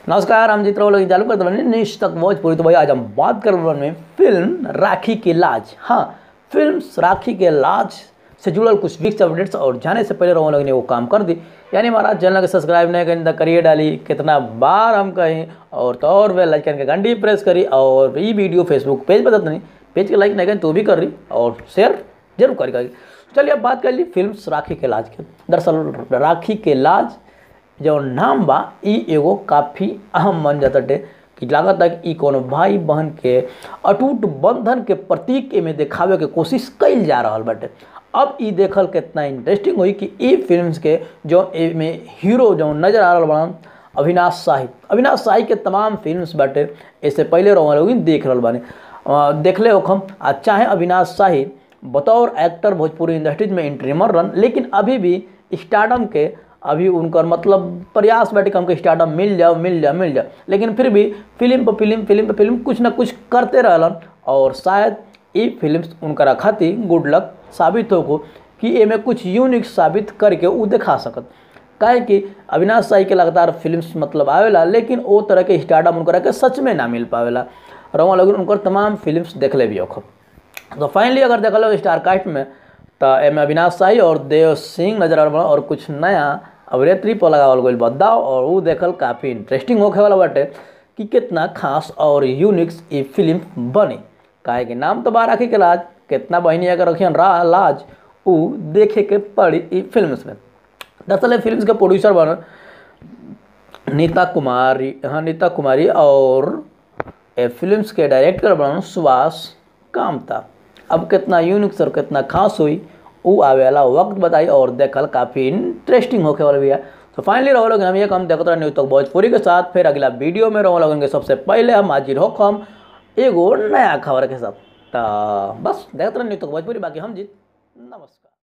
नमस्कार हम जीत रहे चालू करते बने निश तक भोजपुरी तो भाई आज हम बात कर रहे में फिल्म राखी के लाज हाँ फिल्म राखी के लाज से जुड़ल कुछ वीक्स अपडेट्स और जाने से पहले रोहन लोग ने वो काम कर दी यानी हमारा चैनल के सब्सक्राइब नहीं करें तो करिए डाली कितना बार हम कहें और तो और वे लाइक करके घंटी प्रेस करी और ये वीडियो फेसबुक पेज पर नहीं पेज के लाइक नहीं करें तो भी कर रही और शेयर जरूर करी करी चलिए अब बात कर ली फिल्म राखी के लाज के दरअसल राखी के लाज जो नाम बा ई एगो काफ़ी अहम बन जाता टे कि लागत है कि ई कोनो भाई बहन के अटूट बंधन के प्रतीक एमे देखावे के कोशिश कइल जा रहा बाटे अब ई देखल कितना इंटरेस्टिंग हुई कि ई फिल्म्स के जो एमे हीरो जो नजर आ रहा बड़ा अविनाश शाही अविनाश शाही के तमाम फिल्म्स बाटे इससे पहले रहो लोग देख रहा बानी अ, देखले होखम आ चाहे अविनाश शाही बतौर एक्टर भोजपुरी इंडस्ट्रीज में एंट्री मर रन लेकिन अभी भी स्टार्डम के अभी उनकर मतलब प्रयास बाटे कि हमको स्टार्डम मिल जाओ मिल जाओ मिल जाओ लेकिन फिर भी फिल्म पर फिल्म फिल्म पर फिल्म कुछ ना कुछ करते रहलन और शायद ये फिल्म उनकरा खातिर गुड लक साबित हो कि एमे कुछ यूनिक साबित करके वो दिखा सकत काहे कि अविनाश शाही के लगातार फिल्म्स मतलब आवेला लेकिन वो तरह के स्टार्डम उनकरा के सच में ना मिल पावेला रवा लोग उनकर तमाम फिल्म्स देख ले भी होखब तो फाइनली अगर देखल स्टार कास्ट में तो एमे अविनाश शाही और देव सिंह नजर आ और कुछ नया अभिनेत्री पर लगावल गई बदलाव और वो देखल काफ़ी इंटरेस्टिंग होखे वाला बाटे कि कितना खास और यूनिक्स ये फिल्म बनी काहे कि नाम तो बा राखी के लाज कितना बहनी अगर रखियन रा लाज उ देखे के पड़ी ई फिल्म में दरअसल फिल्म के प्रोड्यूसर बन नीता कुमारी हाँ नीता कुमारी और ए फिल्म्स के डायरेक्टर बन सुभाष कामता अब कितना यूनिक और कितना खास हुई वो आवे वाला वक्त बताई और देखल काफ़ी इंटरेस्टिंग होके वाला भी है तो फाइनली रहो लोग हम ये काम देखते रहे न्यूज़ तक भोजपुरी के साथ फिर अगला वीडियो में रहो लोगन के सबसे पहले हम हाजिर हो हम एगो नया खबर के साथ तो बस देखते रहे न्यूज़ तक भोजपुरी बाकी हम जीत नमस्कार